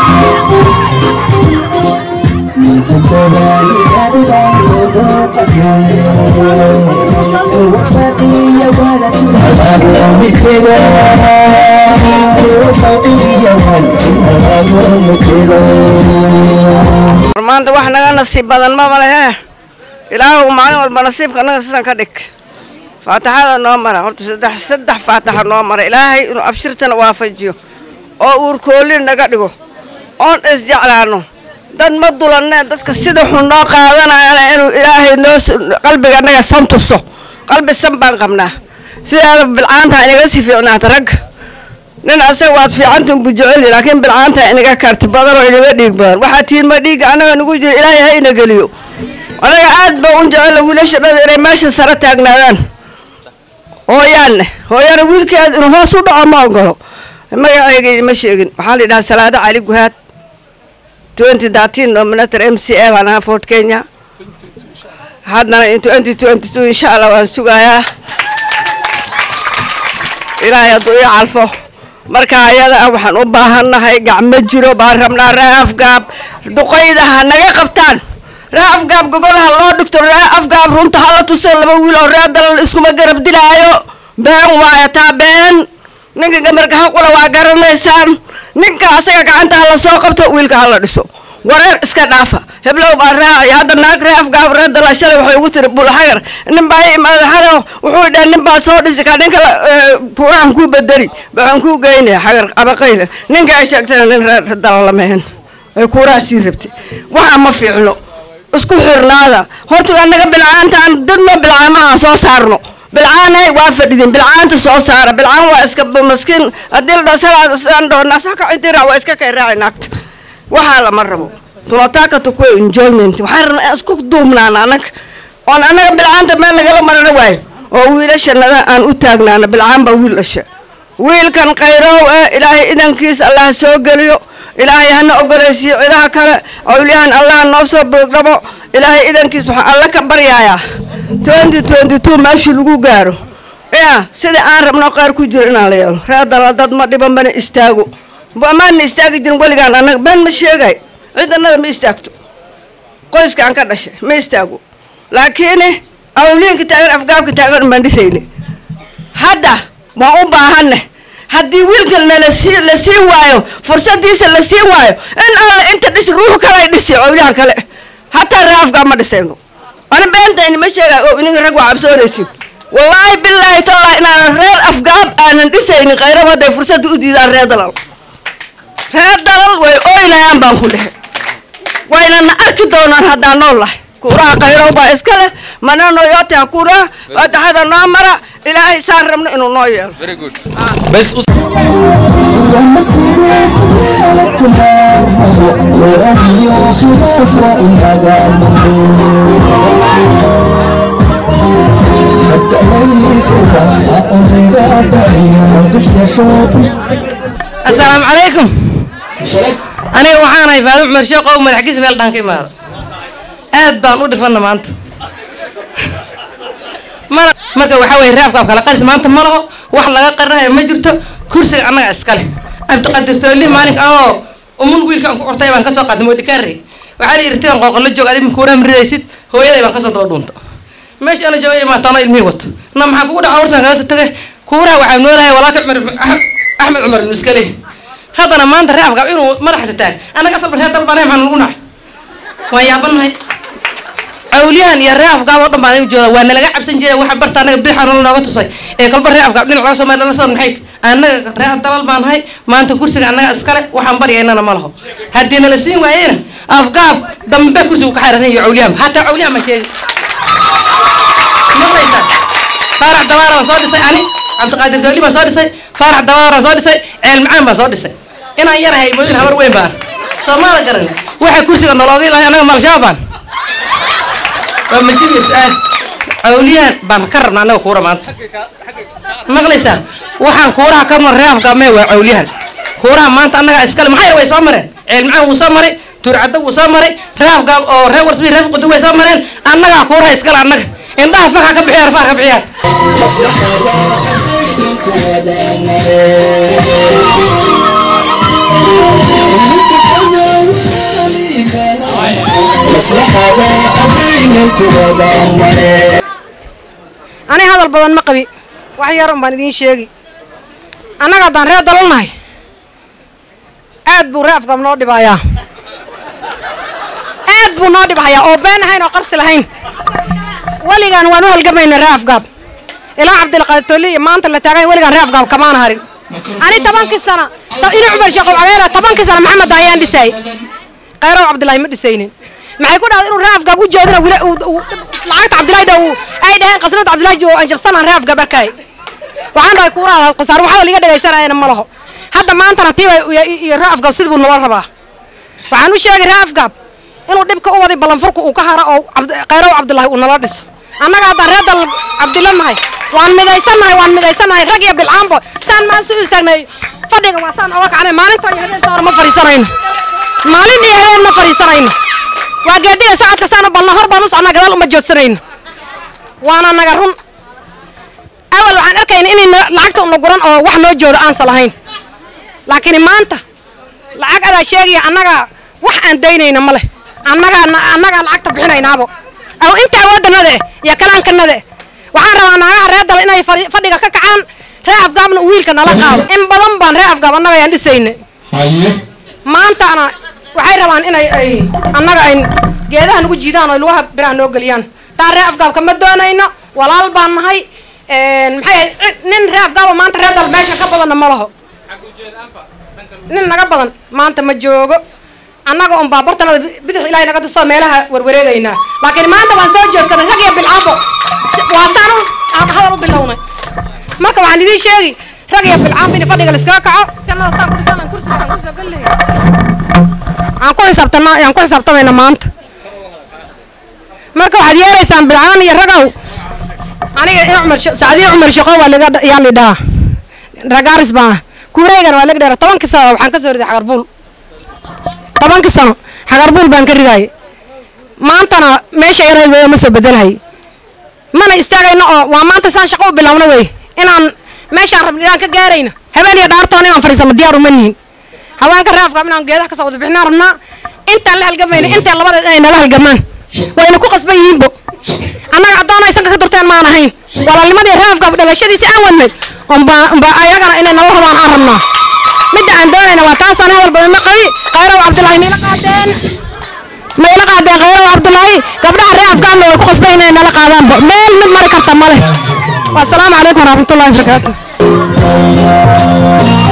maanta wax naga nasiib badan maba lehe ilaahu maalin walba nasiibka naga sidan ka dhig faataxada noo mara horta saddex saddex faataxa noo mara ilaahay inuu abshirtana waafajiyo oo uurkoolin naga dhigo oon isjeclaano dad ma dulanne dadka sida xun noo qaadanayana inuu ilaahay noo qalbiga naga san tuso qalbi san baan qabnaa sidaada bilcaanta inaga sii fiicnaata ragga nin asaga waad fiicantin buu jeceli laakiin bilcaanta inaga karti badan oo inaga dhiig badan waxaa tihiin ma dhiigga annaga nagu jira ilaahay ha ina geliyo anaga aad baa un jecela wiilasha dhada inay meesha sare taagnaadaan hooyaanne hooyaana wiilkeed inuu hoos u dhaco ma ogolo magacayga ma sheegin waxaa la yidhaha salaado cali guhaad twenty thirteen nominator m c a baan ahaa fort kenya haddana in twenty twenty two insha allah waan sugayaa ilaahay hadduu ii calfo marka ayada ah waxaan u baahannahay gacmo jiro baan rabnaa ree afgaab duqayda ha naga qabtaan ree afgaab gogol ha loo dhigto ree afgaab runta hala tuso laba wiil oo ree dalal iskuma garab dilaayo been waayo taa been ninka gamarka haqula waa garanaysaan ninka asaga gacanta hala soo qabto wiilka hala dhiso wareer iska dhaafa heblow baa raaci hadda naag ree afgaab ree dalal shalay waxay ugu tiri bulxagar nin baa i imaada xalo wuxuu dhaha nin baa soo dhisi kaa ninka kuuraan kuu bedeli waxaan kuu geynaya xagar abaqayla ninka ay sheegtana nin reer dalal lamehen ay kuuraha sii rabtay waxaa ma fiicno isku xirnaada horta annaga bilcaantaan dadna bilcaama aan soo saarno bilcaanay waa fadhidin bilcaanta soo saara bilcaan waa iska maskiin haddii la dhao salaadaan dhoona saka intira waa iska kay raaci naagta waxaa lama rabo tunataka tukue enjoyment waxaan rabnaa aan isku duubnaana annaga oon annaga bilcaanta meel nagala marana waayo oo wiilashanada aan u taagnaana bilcaan baa wiil dhasha wiilkan khayrow eh ilaahay idankiisa allah soo geliyo ilaahay hana ogoleysiiyo cidaha kale awliyahan allah noo soo boogdhabo ilaahay idankiis waxaan alla ka baryayaa twenty twenty two meeshii lagu gaaro ya sida aan rabno qaar ku jiro inaan la yeelo reer dalal dad ma dhiban bana istaago maana istaagi jirin weligaan annaga been ma sheegay cidanada ma istaagto qoyska aan ka dhashay ma istaago laakiin awliyanka taagan afgaabka taagan baan dhisayne hadda waan u baahanne haddii wiilkan nalasii la sii waayo fursadiisa la sii waayo in alla inta dhisi ruux kalay dhisi cowliyaha kale hataa ree afgaab ma dhisayno ani beentayni ma sheegay oo ininka rag waa cabsoonaysin wallaahi bilaahi tallaahi inaanan reer afgaab aanan dhisaynin kayrab hadday fursadda u diidaan reer dalal reer dalal way oynayaan baan ku dhehe waynana arki doonaan haddaan nool lahay kuuraha kayrow baa iska leh manano yote ha kuuraha faataxada noo mara ilaahay saan rabno inuu noo yeelo asalaamu calaykum aniga waxaanahay faado cumar sheekh oo madaxgiis meel dhaan ka imaada aad baan u dhifana maanta mana marka waxaa weye raafkaab kala qaris maanta ma laho wax laga qarinayo ma jirto kursiga annaga iskale cabdiqadir tooli maalinka oo umun wiilka aan ku qortay baan kasoo qaatay moodikaare waxaa la yidhi tigan qooqolo joog adig makuuraha maridaysid hooyaday baan kasoo daba dhuunta meesha ana joogay imaataano ilmihii wato na maxaa kugu dhaca hortan kaga soo tagay kuuraha waxaa noolahay walaalka cumar axmed cumar ibnu iskale haddana maanta ree afgaab inuu madaxda taag annaga asalba reer dalbanahay maxaan lagu nacay waan yaabanahay awliyahan iyo ree afgaab oo dhan baan u jooda waa nalaga cabsan jiray waxa barta annaga bidixan nooga tusay ee kolba ree afgaab dhinac laga soo meel lala soo maxay annaga ree dalal baan nahay maanta kursiga annaga iskale waxaan baryaynana ma laho haddii nala siin waayena afgaab dambe kursigu ka xayrsan iyo awliyahan hataa awliyahan ma sheegi maqlaysaa faarax dabaara baan soo dhisay ani cabdiqaadir dawli baan soo dhisay faarax dabaara baan soo dhisay ceel macaan baan soo dhisay inaan yarahay moodin habar weyn baan soomaala garan waxa kursiga nolooga ilahay annaga maalshaabaan waa majibiya su-aal awliyahan baan ka rabna annaga kuura maanta maqlaysaa waxaan kuuraha ka mar ree afgaamee waa awliyahan kuuraha maanta annaga iskale maxay way soo mareen ceel macaan wuu soo maray tuurcadda wuu soo maray ree afgaam oo ree warsbi ree qudu way soo mareen annagaa kuuraha iskale annaga indhaha farxa ka bixiyaan far ka bixiyaan Thank you. ani hadal badan ma qabi wax yar un baan idiin sheegi annaga haddaan reer dalalnahay aad buu ree afgaab noo dhibayaa aad buu noo dhibhayaa oo been ahayn oo qarsi lahayn weligaan waan u halgamayna ree afgaab ilaa cabdilqaaditooli iyo maanta la taagay weligaan ree afgaab kamaana harin ani tobankii sana ina cumar sheekh cabeera tobankii sana maxamed ayaan dhisaay khayrow cabdilaahi ma dhisaynin maxay ku dhahday inuu ree afgaab u jeedina wila lacagta cabdilaahida uu ay dhaheen qasnada cabdilaahi oo aan jabsanaan ree afgaab arkay waxaan dhahay kuuraha qasaar waxada liga dhagaysanayana ma laho hadda maantana tiiba iyo ree afgaab sidii buu nala rabaa waxaan u sheegay ree afgaab inuu dhibka u waday ballanfurku uu ka haro oo khayrow cabdilaahi uu nala dhiso annaga haddaan reer dal cabdilla nahay waan midaysannahay waan midaysannahay rag iyo bilcaanbo saan maan si u istaagnay fadhiga waa saan oga kacnay maalinta iyo habeenka hore ma fadhiisanayno maalin iyo habeen ma fadhiisanayno waa geediga socodka saan u balna hor baan u socnaa gadaal uma joodsanayno waana naga run awal waxaan arkayna inay lacagta una guran oo wax noo joodo aansa lahayn laakiin maanta lacag adaa sheegaya annaga wax aan daynayna ma leh annagaa annagaa lacagta bixinaynaabo aw inta awoodanada eh iyo kalaankanada eh waxaan rabaa naagaha reer dal inay fadhiga ka kacaan ree afgaabna wiilka nala qaado in badan baan ree afgaab annaga ayaan dhisayna maantana waxay rabaan inay ay annaga ay geedaha nagu jiidaan oo lugaha biraha noo geliyaan taa ree afgaabka ma doonayno walaal baan nahay maxay nin ree afgaaba maanta ree dal meesha ka badanna ma laho nin naga badan maanta ma joogo annaga un baabartanada bidix ilaahay naga tusoo meelaha warwareegaynaa laakiin maanta waan soo jeedsanay rag iyo bilcaabo waa saan aan hadal u bilownay marka waxaan idiin sheegi rag iyo bilcaabo in fadhiga laiskaga kaco kanada saan ku dhisan kursiga waxaan kusoo gallay aan ku xisaabtana aan ku xisaabtamayna maanta marka waxaad yeelaysaan bilcaan iyo ragow aniga in cumar sacdiin cumar shaqo waa laga yaa lidhaa ragaaris baa kuureygan waa laga dheera tobankii sano waxaan ka soo riday xagarbuul tobankii sano xagarbuul baan ka ridaayay maantana meesha yaray wey ma soo bedelhay mana istaagayno oo waa maanta saan shaqo u bilowna wey inaan meeshaan rabna inaan ka gaarayna habeen iyo dhaartoon inaan fadhiisano diyaar uma nihin haweenka raafkaab inaan geedaha kasoo wada bixinaan rabnaa intaan la halgamayna intaan labadeed inay nala halgamaan wayna ku qasban yihiinbo annaga addoon ay sanka ka durteen maan ahayn walaalnimadii raafkaab dhalashadiisi aan wadnay unba ayagana inay nala rabaan aan rabnaa midda aan doonayna waa taasaan hadal badan ma qabi khayrow cabdulaahi mayla qaadeen mayla qaadeen khayrow cabdulaahi gabdhaha ree afgaanna way ku qasban inay nala qaadaanba meel mid mari karta ma leh wasalaamu calaykum waraxmatullahi wabarakaatu